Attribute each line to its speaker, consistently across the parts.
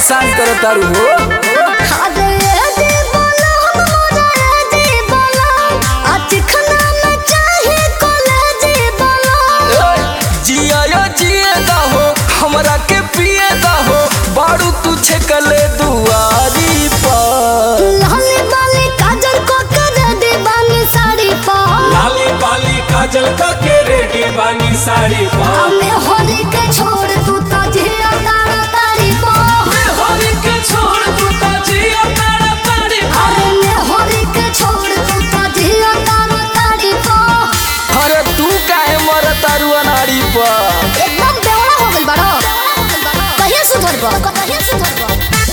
Speaker 1: परेशान कर तारू हो
Speaker 2: अरे दे बोला मोरा दे बोला आज खाना में चाहे कॉलेज बोला
Speaker 1: जिया या जिए दा हो हमरा के पिए दा हो बारू तू छकले दुआरी पर
Speaker 2: लाली बाली काजल को कर दे बानी साड़ी पा
Speaker 3: लाली बाली काजल का के रेडी बानी साड़ी पा
Speaker 2: हमें होली के छोड़ तू तो जिया तारा तारी पा
Speaker 3: होली के छोड़ तू तो जिया तारा तारी पा
Speaker 2: अरे मैं होली के छोड़ तू तो जिया तारा तारी पा
Speaker 1: अरे तू काहे मर तारू अनाड़ी पर
Speaker 2: एकदम बेवड़ा हो गइल बाड़ो कहिया सुधरबो कहिया सुधरबो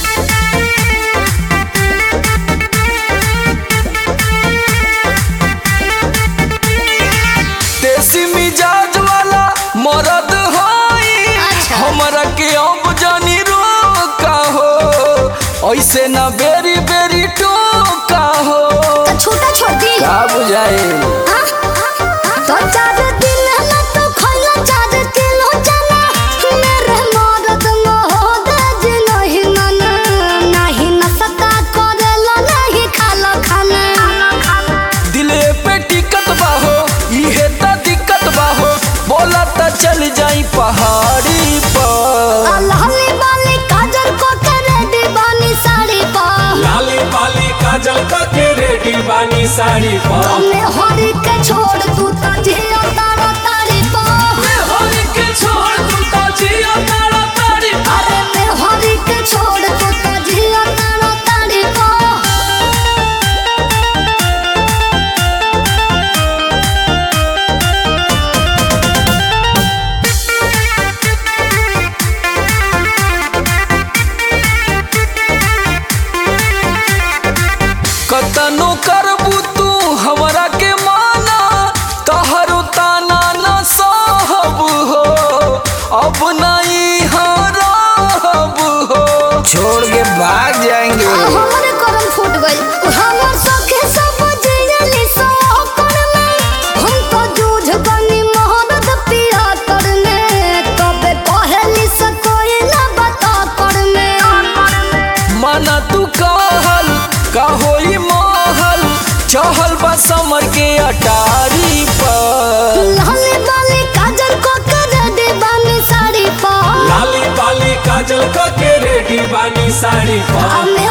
Speaker 1: देसी मिजाज वाला मरद होई
Speaker 2: अच्छा।
Speaker 1: हमरा के अब जानी रोका हो ऐसे ना बेरी बेरी टोका हो
Speaker 2: तो छोटा छोड़ दी
Speaker 1: का बुझाए
Speaker 2: तो चार दिन में तो खइला चार किलो चना मेरे मदद न हो दज नहीं मन नहीं नसता करेला नहीं खाला खाना
Speaker 1: दिले पे टिकट बाहो इहे त दिक्कत बाहो बोला त चल जाई पहाड़ी पर
Speaker 2: लाली बाली काजल को करे दीवानी साड़ी पा
Speaker 3: लाली बाली काजल का के रेडी बानी साड़ी पा
Speaker 2: हमें हरी के छोड़ तू तो जिया तारा तारी पा
Speaker 3: होली के छोड़ तू तो जिया तारा तारी पा
Speaker 2: अरे मैं हरी के छोड़ तू तो जिया तारा तारी पा
Speaker 1: कतनो करबू तू हमरा के माना तहरो ताना न सहब हो अब नहीं हरब हो छोड़ के भाग जाएंगे
Speaker 2: हमरे करम फूट गइल हमर सखे सब जियली सो करने हम तो जूझ गनी मोहब्बत पिया करने तबे कहली से कोई ना बता करने
Speaker 1: माना तू कहल का होई महल चहल बा समर के अटारी पर
Speaker 2: लाली बाली काजल को कर दे बानी साड़ी पा
Speaker 3: लाली बाली काजल का के रेडी बानी साड़ी पा
Speaker 2: हमें